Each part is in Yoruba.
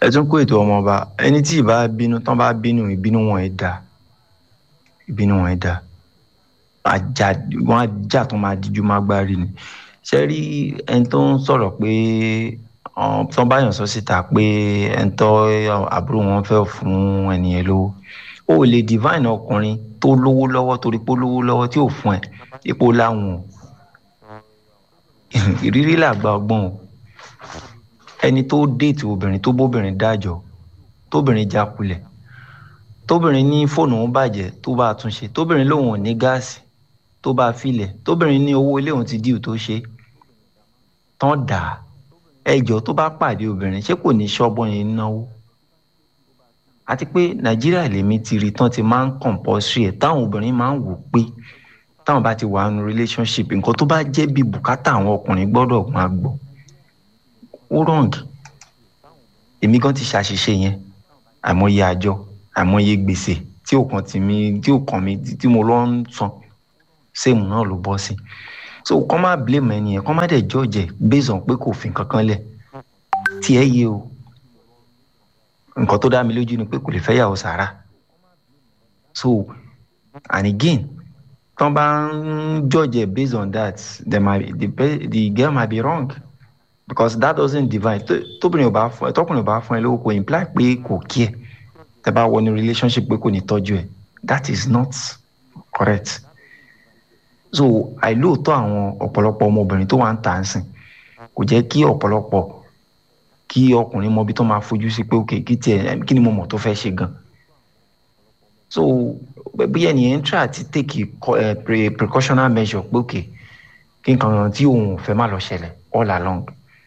ẹ tún kó ètò ọmọọba ẹni tí ì bá bínú tán bá bínú ìbínú wọn ẹ dá ìbínú wọn ẹ dá àjà wọn àjà tó máa díjú má gbárí ni ṣe rí ẹni tó ń sọ̀rọ̀ pé tán bá yàn sọ síta pé ẹni tó àbúrò wọn fẹ́ fún ẹnìyẹn lówó ó lè divine ọkùnrin tó lówó lọ́wọ́ torí pé ó lówó lọ́wọ́ tí ò fún ẹ ipò láwọn o ìrírí làgbà ọgbọ́n o ẹni tó déètì obìnrin tó bóbìnrin dájọ́ tóbìnrin jákulẹ̀ tóbìnrin ní fóònù òun bàjẹ́ tó bá tún ṣe tóbìnrin lòun ò ní gáàsì tó bá filẹ̀ tóbìnrin ní owó ilé òun ti díù tó ṣe tán dà á ẹjọ́ tó bá pàdé obìnrin ṣé kò ní ṣọ́gbọ́n yẹn náwó àti pé nàìjíríà lèmi ti rí tán ti máa ń compulsory ẹ̀ táwọn obìnrin máa ń wò pé táwọn bá ti wà nínú relationship nǹkan tó bá jẹ́ bí bùkátà àwọn ọkùnrin gbọ́dọ̀ máa gbọ́ ó wrong èmi gan ti ṣàṣìṣe yẹn àìmọye àjọ àìmọye gbèsè tí ò kàn tì mí tí ò kàn mí tí mo lọ ń san sèmù náà ló bọ́ sí so kọ́ má blame ẹni yẹn kọ́ má dẹ̀ jọ́ọ̀jẹ̀ based on pé kò fi kankan lẹ̀ tí ẹ yé o nǹkan tó dá mi lójú ni pé kò lè fẹ́ yàwó sàrà so and again tán bá ń jọ́ọ̀jẹ̀ based on that the, the, the girl might be wrong because that doesn't divide tóbìnrin ò bá fún ẹ tọkùnrin ò bá fún ẹ lówó kò imply pé kò kí ẹ tẹ bá wọ ní relationship pé kò ní tọ́jú ẹ that is not correct so àìlóòótọ́ àwọn ọ̀pọ̀lọpọ̀ ọmọbìnrin tó wà ń tà ń sìn kò jẹ́ kí ọ̀pọ̀lọpọ̀ kí ọkùnrin mọ ibi tó máa fojú sí pé ok kí tiẹ̀ kí ni mo mọ̀ tó fẹ́ ṣe gan so bí ẹnìyẹn ń try àti take a precautionary measure pé ok kí nǹkan tí òun ò fẹ́ má lọ ṣẹlẹ̀ all along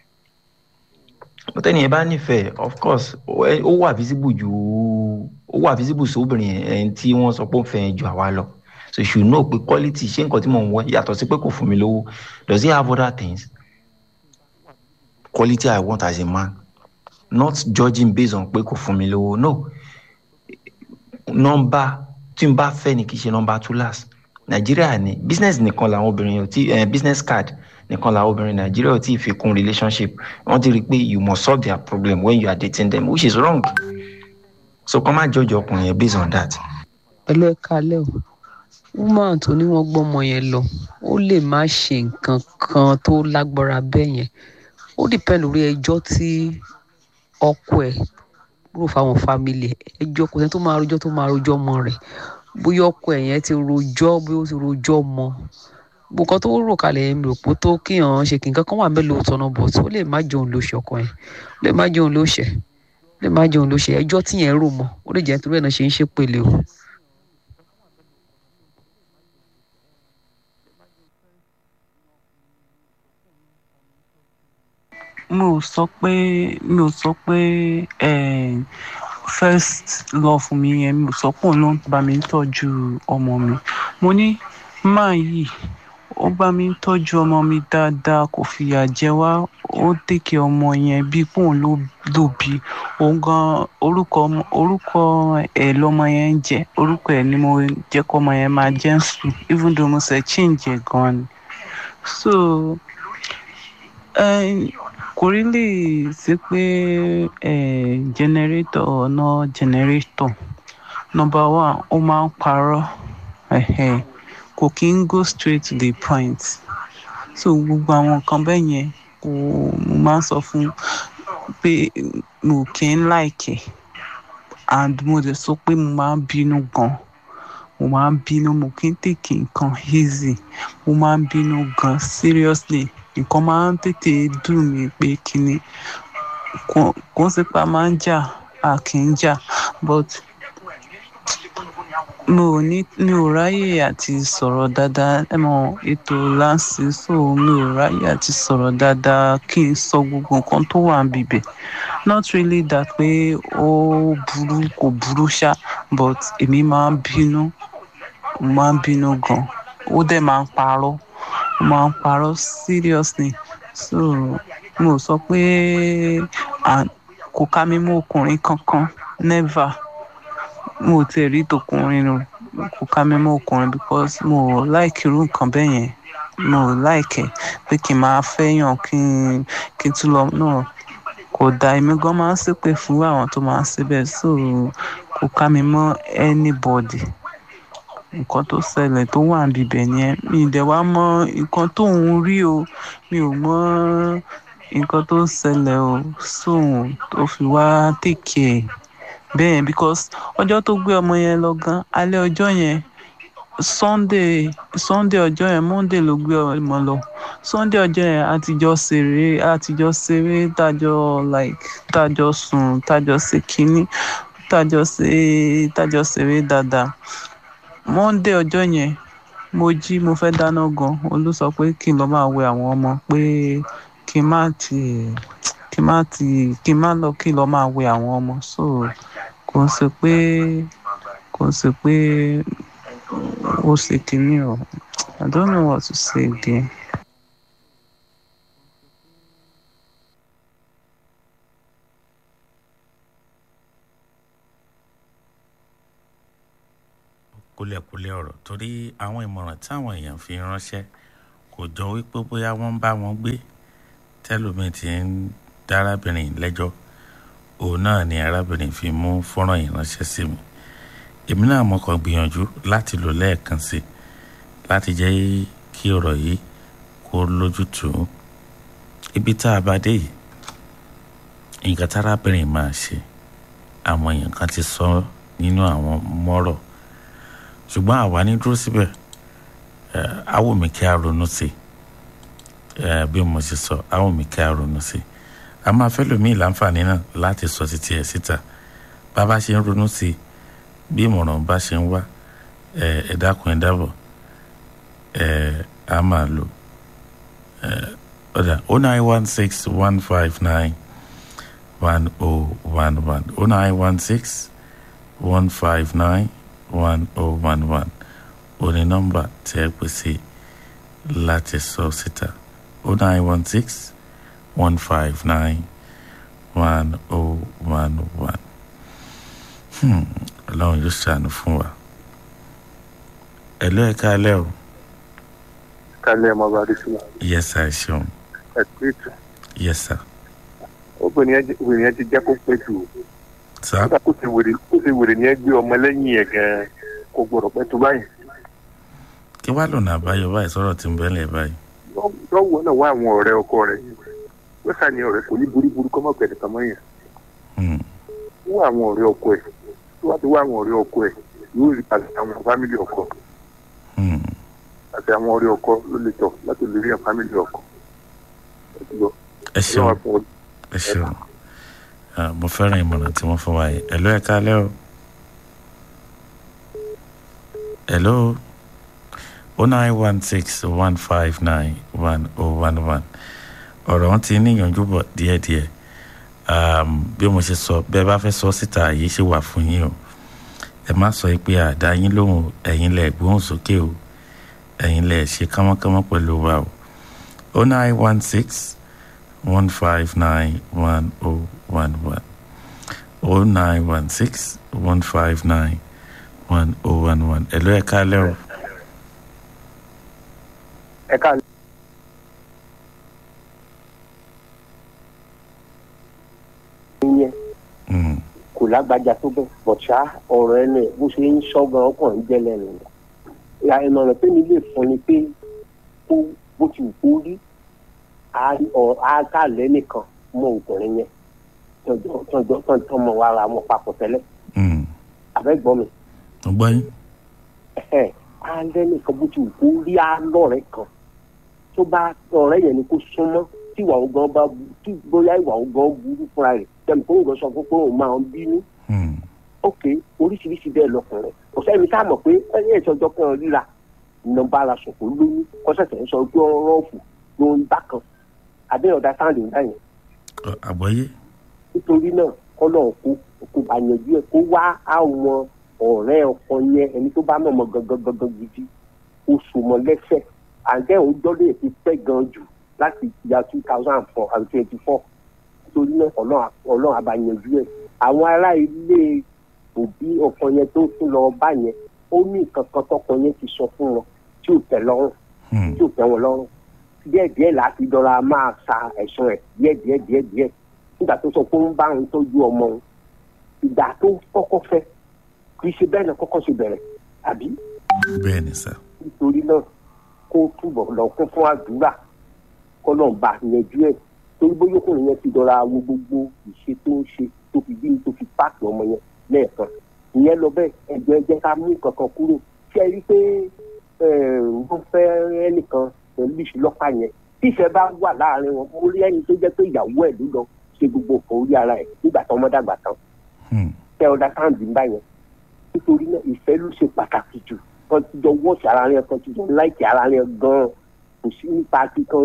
tẹ́ni ẹ bá nífẹ̀ẹ́ of course ó wà visible ju ó wà visible sí obìnrin ẹni tí wọ́n sọ pé ó fẹ́ ju àwa lọ so you should know pé quality ṣé nǹkan tí mò ń wọ yàtọ̀ sí pé kò fún mi lówó does he have other things quality I want as a man not judging based on pé kò fún mi lówó no nọ́mbà tí n bá fẹ́ ni kì í ṣe nọ́mbà two last nàìjíríà ni business nìkan làwọn obìnrin ò tí business card nìkan làwọn obìnrin nàìjíríà ò tí ì fi kún relationship wọ́n ti rí i pé you must solve their problem when you are dating them which is wrong so kọ́ má judge ọkùnrin yẹn based on that. pẹ̀lú ẹ̀ka alẹ́ o woman tó ní wọ́n gbọ́mọ yẹn lọ ó lè má ṣe nǹkan kan tó lágbára bẹ́ẹ̀ yẹn ó depend lórí ẹjọ́ tí ọkọ ẹ̀ rò fáwọn family ẹjọ́ kò sẹ́ni tó máa rojọ́ tó máa rojọ́ mọ́ rẹ̀ bóyá ọkọ ẹ̀ yẹn ti rojọ́ bóyá ó ti rojọ́ mọ́ nǹkan tó rò kalẹ̀ mi rò pé tó kíyàn ṣe kí nǹkan kan wà mélòó tọ́nà bọ̀ tó lè má jẹun ló ṣe ọkọ yẹn lè má jẹun ló ṣe lè má jẹun ló ṣe ẹjọ́ tí yẹn rò mọ́ ó lè jẹ́ nítorí ẹ̀ náà ṣe ń ṣépele o. mi ò sọ pé mi ò sọ pé first love mi yẹn mi ò sọ pé òun ló ń bá mi tọ́jú ọmọ mi mo ní máa yìí ó bá mi tọ́jú ọmọ mi dáadáa kò fìyà jẹ wá ó tèkè ọmọ yẹn bíi pé òun ló lò bí òun gan orúkọ orúkọ ẹ̀ lọ́mọ yẹn ń jẹ́ orúkọ ẹ̀ ni mo jẹ́ kọ́ ọmọ yẹn máa jẹ́ ń sùn even though mo ṣe change ẹ̀ gan ni so kò rí lè sí pé generator ọ̀nà generator number one ó máa ń parọ́ kò kí ń go straight to the point so gbogbo àwọn nǹkan bẹ́ẹ̀ yẹn kò mo máa ń sọ fún pé mo kì í like ẹ̀ and mo dẹ̀ sọ pé mo máa ń bínú gan mo máa ń bínú mo kì í tèkì nǹkan easy mo máa ń bínú gan seriously nǹkan máa ń tètè dùn mí pé kíni kò ń sípa máa ń jà a kì í jà but mi ò ní mi ò ráyè àti sọ̀rọ̀ dáadáa ẹ mọ ètò láǹsì so mi ò ráyè àti sọ̀rọ̀ dáadáa kí n sọ gbogbo nǹkan tó wà níbẹ̀ not really that pé ó burú kò burú ṣá but èmi máa ń bínú máa ń bínú gan ó dẹ̀ máa ń parọ́ ó máa ń parọ́ seriously so mo sọ pé kò ká mi mú ọkùnrin kankan never mo tiẹ̀ rí tọkùnrin nù kò ká mi mú ọkùnrin because mo like irú nǹkan bẹ́ẹ̀ yẹn mo like ẹ̀ pé kí n máa fẹ́yàn kí n kí n tún lọ náà kò kò da èmi gan máa ń ṣépè fún àwọn tó máa ń ṣe bẹ́ẹ̀ so kò ká mi mọ́ anybody nǹkan tó ṣẹlẹ̀ tó wà níbẹ̀ yẹn mi ì dẹ̀ wá mọ̀ nǹkan tó ń rí o mi ò mọ̀ nǹkan tó ṣẹlẹ̀ o sóun tó fi wá take care bẹ́ẹ̀ because ọjọ́ tó gbé ọmọ yẹn lọ gan alẹ́ ọjọ́ yẹn sunday sunday ọjọ́ yẹn monday ló gbé ọmọ lọ sunday ọjọ́ yẹn àtijọ́ ṣeré àtijọ́ ṣeré tájọ́ like tájọ́ sùn tájọ́ ṣe kínní tájọ́ ṣe tájọ́ ṣeré dáadáa monday ọjọ́ yẹn mo jí mo fẹ́ dáná gan olú sọ pé kí n lọ máa wẹ àwọn ọmọ pé kí n má ti kí n má ti kí n má lọ kí n lọ máa wẹ àwọn ọmọ so kò ń ṣe pé kò ń ṣe pé ó ṣe kínní o i don't know what to say again. kúlẹ̀kúlẹ̀ ọ̀rọ̀ torí àwọn ìmọ̀ràn táwọn èèyàn fi ránṣẹ́ kò jọ wípé bóyá wọ́n ń bá wọn gbé tẹ́lómi ti ń dá arábìnrin lẹ́jọ́ òun náà ni arábìnrin fi mú fọ́nrán yìí ránṣẹ́ sí mi èmi náà mo kàn gbìyànjú láti lò lẹ́ẹ̀kan sí láti jẹ́ kí ọ̀rọ̀ yìí kó lójútùú ibi tá a bá dé yìí nǹkan tárábìnrin máa ṣe àwọn èèyàn kan ti sọ nínú àwọn mọ́rọ̀ ṣùgbọ́n àwa ní dúró síbẹ̀ àwọn mi kí a ronú sí bí mo ṣe sọ àwọn mi kí a ronú sí a máa fẹ́ lómi ìlànfààní náà láti sọ títí ẹ̀ síta bá a bá ṣe ń ronú sí bí ìmọ̀ràn bá ṣe ń wá ẹ dákun ẹ dábọ̀ a máa lò ọ̀dà oh nine one six one five nine one oh one one oh nine one six one five nine one oh one one ó ní nọ́mbà tí ẹ pè sí láti sọ síta oh nine one six one five nine one oh one one ọlọ́run yóò ṣàánú fún wa ẹ̀lú ẹ̀ka alẹ́ o. kálẹ̀ ọmọ ọba adésínà. yes sir ṣeun. ẹ kú ètò. yes sir. obìnrin yẹn ti jẹ́ kó pẹ́ jù o sá. nígbà kó ti wèrè kó ti wèrè ní ẹgbẹ́ ọmọ lẹ́yìn ẹ̀ gan-an kò gbọ́dọ̀ pẹ́ tó báyìí. kí wàá lọ́nà àbáyọ báyìí sọ̀rọ̀ tí ń bẹ́lẹ̀ báyìí. lọ́wọ́ náà wá àwọn ọ̀rẹ́ ọkọ rẹ̀ ó sàní ọ̀rẹ́ kò ní burúburú kọ́ mọ̀pẹ́ nìkan mọ́ yẹn. wá àwọn ọ̀rẹ́ ọkọ ẹ̀ tó wá ti wá àwọn ọ̀rẹ́ ọkọ ẹ̀ yóò rí àti àwọn fámìlì ọkọ àti àwọn ọ̀rẹ́ ọkọ ló lè tọ̀ láti lè rí àwọn fámìlì ọkọ. ẹ ṣeun ẹ ṣeun mo fẹ́ràn ìmọ̀ràn tí wọ́n fún wa yìí ẹ̀lọ́ ẹ̀ka alẹ́ o ẹ̀lọ́ o nine one six one five nine one oh one one ọ̀rọ̀ wọn ti níyànjú bọ̀ díẹ̀díẹ̀ bí mo ṣe sọ bẹ́ẹ̀ bá fẹ́ sọ síta yìí ṣe wà fún yín o ẹ má sọ pé àdá yín lóhùn ẹ̀yin lẹ̀ gbóhùn sókè o ẹ̀yin lẹ̀ ṣe kánmọ́kánmọ́ pẹ̀lú wa o o nine one six one five nine one oh one one oh nine one six one five nine one oh one one ẹ̀lọ́ ẹ̀ kálẹ̀ o. ẹ ká yẹn kò lágbájá tó bẹ́ẹ̀ bọ̀ṣá ọ̀rọ̀ ẹnu ẹ̀ bó ṣe ń ṣọ́gun ọkàn ń jẹ́ lẹ́nu rẹ̀ ìmọ̀ràn pé mi lè fún ni pé kó bó ti wù kó rí àkàlẹ́ nìkan mọ obìnrin yẹn tọjọ tọjọ tọmọ wa ra mọ papọ̀ tẹ́lẹ̀ abẹ́gbọ́n mi. ọgbọ́n yín. alẹ́ nìkan bó ti wù kó rí alọ́rẹ̀ kan tó bá ọ̀rẹ́ yẹn ni kó súnmọ́ tí ìwà ògàn bá tí bóyá ìwà ògàn burú fúnra rẹ̀ tẹ̀mí kó ń gbọ́ sọ fún pé òun máa ń bínú. ok oríṣiríṣi bẹ́ẹ̀ lọkùnrin kò sẹ́ni tá a mọ̀ pé ẹni ìtọ́jọ́ kan ríra nọmba ara sọ̀kò lóyún kọ́sẹ̀sẹ̀ ń sọ pé ọ̀rọ̀ ọ̀fù ló ń bá kan àbẹ́ ọ̀dà sáǹdì ń dá yẹn. àgbọ́yé. nítorí náà kọ́lọ̀ kó kó bá yanjú ẹ̀ kó wá àwọn ọ̀rẹ́ ọkọ yẹn ẹni tó bá mọ̀ mọ́ gangan gangan gidi oṣù mọ́ lẹ́sẹ̀ àǹtẹ̀ òun gbọ́dọ̀ ti pẹ́ gan jù láti ìyá two thousand and four and twenty four nítorí náà ọlọ́run àbá yanjú ẹ̀ àwọn ará ilé òbí ọkọ yẹn tó tún lọ bá yẹn ó ní nǹkan kan tọkọ yẹn ti sọ fún wọn tí ò tẹ́ lọ́rùn tí ò tẹ́ wọn lọ́rùn díẹ̀ díẹ̀ láti dọ́ra máa sa ẹ̀sùn ẹ̀ díẹ̀ díẹ̀ díẹ̀ díẹ̀ nígbà tó sọ pé ó ń bá òun tọ́jú ọmọ òun ìgbà tó kọ́kọ́ fẹ́ kì í ṣe bẹ́ẹ̀ náà kọ́kọ́ ṣe bẹ̀rẹ̀ àbí bẹ́ẹ̀ ni sà nítorí náà kó túbọ̀ lọ kún fún àdúrà kọ́ náà bá yanjú ẹ̀ torí bóyá ọkùnrin yẹn ti dọ̀ra wo gbogbo ìṣe tó ń ṣe tó fi bí tó fi páàkì ọmọ yẹn lẹ́ẹ̀kan ìyẹn lọ bẹ́ẹ̀ ẹ̀jọ̀ ẹ jẹ́ ká mú kankan kúrò ṣé ẹ rí i pé wọ́n fẹ́ ẹnìkan pẹ̀lú ìṣúlọ́pàá yẹn tí ìfẹ́ bá wà láàrin wọn mo rí ẹni tó jẹ́ pé ìyàwó ẹ̀ ló lọ ṣe gbogbo nǹkan orí ara ẹ̀ nígbà tó ọmọ dàgbà tán tẹ ọ̀dà sáǹdì ń bá yẹn nítorí náà ìfẹ́ ló ṣe pàtàkì jù kan ti jọ wọ́ọ̀ṣì ara rẹ̀ kan ti jọ láìkì ara rẹ̀ gan-an kò sí nípa kíkan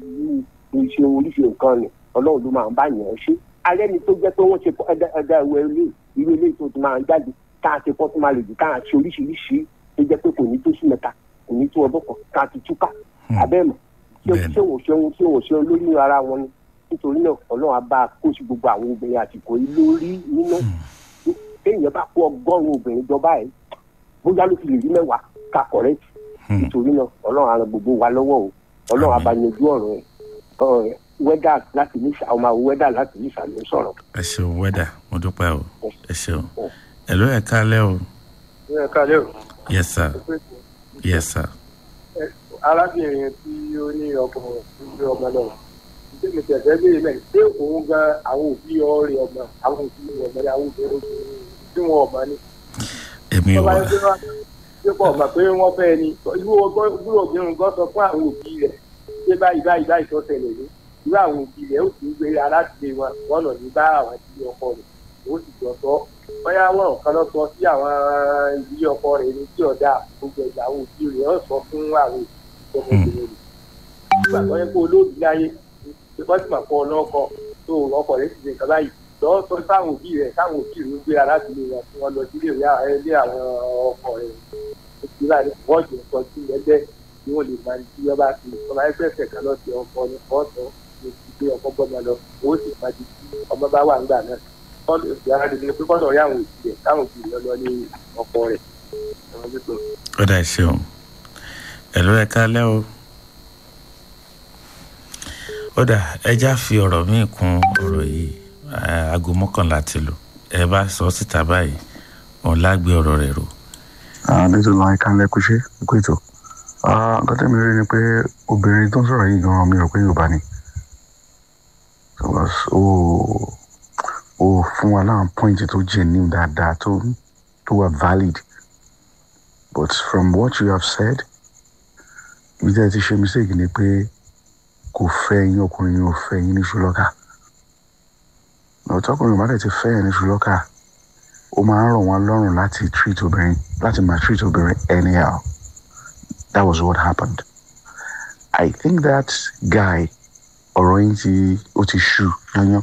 ṣe oríṣi nǹkan ni ọlọ́run ló máa ń bá yẹn ṣe alẹ́ ni tó jẹ́ pé wọ́n ṣe ẹ̀dá ìwé ilé irú ilé tó ti máa jáde káà ṣe kọ́ tó máa lè jù káà ṣe oríṣiríṣi tó jẹ́ pé kò ní tó sí mẹ́ta kò ní tó ọdún kan káà ti túká abẹ́ẹ̀mọ̀ ṣé wò ṣeun ṣé wò ṣeun lórí ara wọn ni nítorí náà ọlọ́run á bá kó sí gbogbo àwọn obìnrin àsìkò yìí lórí nínú téèyàn bá kó ọgọ́rùn-ún obìnrin jọba ẹ̀ bóyá ló fi lè rí mẹ́wàá ká kọ̀rẹ́tì nítorí náà ọlọ́run á ran gbogbo wa lọ́wọ́ o ọlọ́run á bá yanjú ọ̀rọ̀ ẹ̀ wẹ́dà láti ní àwọn máa wẹ́dà láti ní ìsàlẹ̀ sọ̀rọ̀. ẹ ṣeun wẹ́dà mo dúpẹ́ o ẹ ṣeun ẹ ló ẹ kálẹ́ o. ẹ kálẹ́ o. yes sir yes sir. arábìnrin tí ó ní ọkọ ìgbé ọmọ náà ṣé mi tẹ̀sẹ̀ léyìn mẹ́rin ṣé òun gan àwọn òbí ọ̀rẹ́ ọmọ àwọn òbí ọmọ ní àwọn òbí tí wọn ọmọ ní. èmi ò wá. ṣé pọ̀ mọ̀ pé wọ́n fẹ́ ni irú obìnrin gan sọ fún àwọn òbí rẹ̀ ṣé báyìí báyìí báyìí tó ṣẹlẹ̀ ní irú àwọn òbí rẹ̀ ó sì ń gbé alátìlẹ̀ wọn wọn lọ ní bá àwọn ìdílé ọkọ rẹ̀ ó sì jọ sọ bóyá wọn kan lọ sọ sí àwọn ìdílé ọkọ rẹ̀ ní tí ọ̀dà gbogbo ẹ̀dá àwọn òbí rẹ̀ ó sọ fún àwọn ọmọbìnrin rẹ̀ nígbà tó yẹ kó olóòbí láyé wọ́n sì máa kọ́ ọlọ́kọ tó ọkọ rẹ̀ sì ṣe nǹkan báyìí lọ́wọ́ sọ sáwọn òbí rẹ̀ sáwọn òbí rẹ̀ ń gbé alátìlẹ̀ wọn tí wọ́n lọ sí ilé àwọn ọkọ rẹ̀ ìgbéra wọ́n jẹ́ sọ sí ẹgbẹ́ tí wọ́n lè máa tí wọ́n bá ti ọmọ ẹgbẹ́ ẹ̀sẹ̀ kan lọ sí ọkọ ní ọ̀sán ní ti gbé ọkọ gbọ́dọ̀ lọ owó sì máa di tí ọmọ bá wà ńgbà náà wọ́n lè fi ara dìde pé kọ́sọ̀ rí àwọn òbí rẹ̀ káwọn òbí rẹ̀ lọ ní ọkọ rẹ̀. ó dà ṣeun ẹ ló ẹ kálẹ́ o ó dà ẹja fi ọ̀rọ̀ míì kún ọ̀rọ̀ yìí aago mọ́kànlá ti lò ẹ bá sọ síta báyìí òun lágbé ọ̀rọ̀ rẹ̀ rò. nítorí wọn ká lẹ́kùn ṣe kó ètò nǹkan tẹ́mi rí ni pé obìnrin tó ń sọ̀rọ̀ yìí gan-an mi rò pé yorùbá ni ó fún wa láwọn pọ́ìntì tó jẹ́ ní dáadáa tó tó wà valid but from what you have said ibi tí ẹ ti ṣe mistake ni pé kò fẹ́ yín ọkùnrin yín ò fẹ́ yín ní ṣùlọ́kà ọ̀tọ́kùnrin bá dẹ̀ ti fẹ́ yín ní ṣùlọ́kà ó máa ń rọ̀ wọ́n lọ́rùn láti treat obìnrin láti máa treat obìnrin anyhow that was what happened i think that guy ọ̀rọ̀ yín ti ó ti ṣú yányán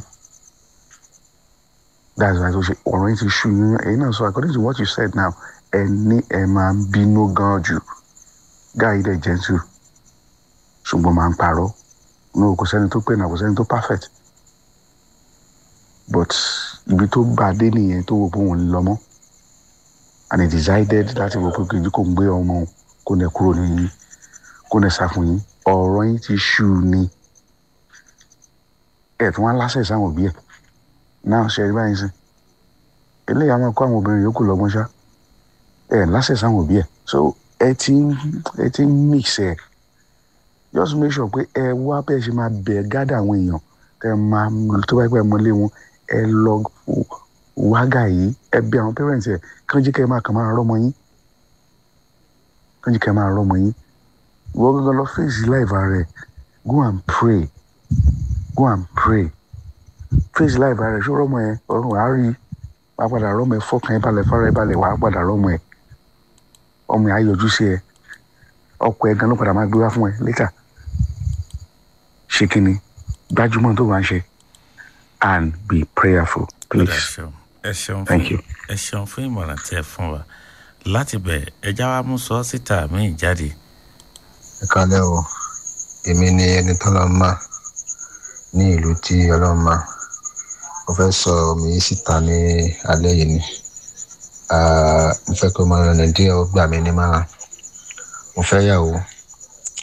that's why ọ̀rọ̀ yín ti ṣú yányán èyí náà sọ according to what you said now ẹ ní ẹ máa ń bínú gan jù guy dẹ̀ gentle ṣùgbọ́n máa ń parọ́ no kò sẹ́ni tó pè náà kò sẹ́ni tó perfect but ibi tó gbà dé nìyẹn tó wò pé òun lọ mọ́ and he decided láti wò pé kìí kò ń gbé ọmọ kò nẹ kúrò ní kò nẹ sá fún yín ọ̀rọ̀ yín ti ṣú ni ẹ̀ tí wọ́n á lásẹ̀ sáwọn òbí ẹ̀ náà ṣe ẹ̀rí báyìí sí eléyàá máa kó àwọn obìnrin yòókù lọ́gbọ́n ṣá ẹ̀ lásẹ̀ sáwọn òbí ẹ̀ so ẹ ti ẹ ti mix ẹ̀ just make sure pé ẹ wá bẹ́ẹ̀ ṣe máa bẹ̀ gádà àwọn èèyàn ẹ máa tó bá pẹ́ mọ́lé wọn ẹ lọ wágà yìí ẹ bẹ̀ àwọn parents ẹ kàn jí kẹ́ ẹ máa kàn máa rọ́mọ yín kàn jí kẹ́ ẹ máa rọ́mọ yín wọ́n gangan lọ fèsì láìva rẹ̀ go and pray go and pray fèsì láìva rẹ̀ ṣó rọ́mọ ẹ ọ̀run wàá rí wàá padà rọ́mọ ẹ fọkàn ẹ balẹ̀ fara ẹ balẹ̀ wàá padà rọ́mọ ẹ ọmọ ẹ á yọjú sí ẹ ọkọ ẹ gan ló padà máa gbé wá fún ẹ later ṣe kí ni gbajúmọ̀ tó bá ń ṣe and be prayerful please ẹ ṣeun thank you. ẹ ṣeun fún ìmọ̀ràn tí ẹ fún wa láti bẹ̀ ẹja wa mú sọ síta míì jáde. ẹ kálẹ́ o èmi ni ẹni tọ́lọ́mà ní ìlú tí ọlọ́mà mo fẹ́ sọ mi síta ní alẹ́ yìí ni mo fẹ́ kó máa rìn díẹ̀ ó gbà mí ní márùn mo fẹ́ yàwó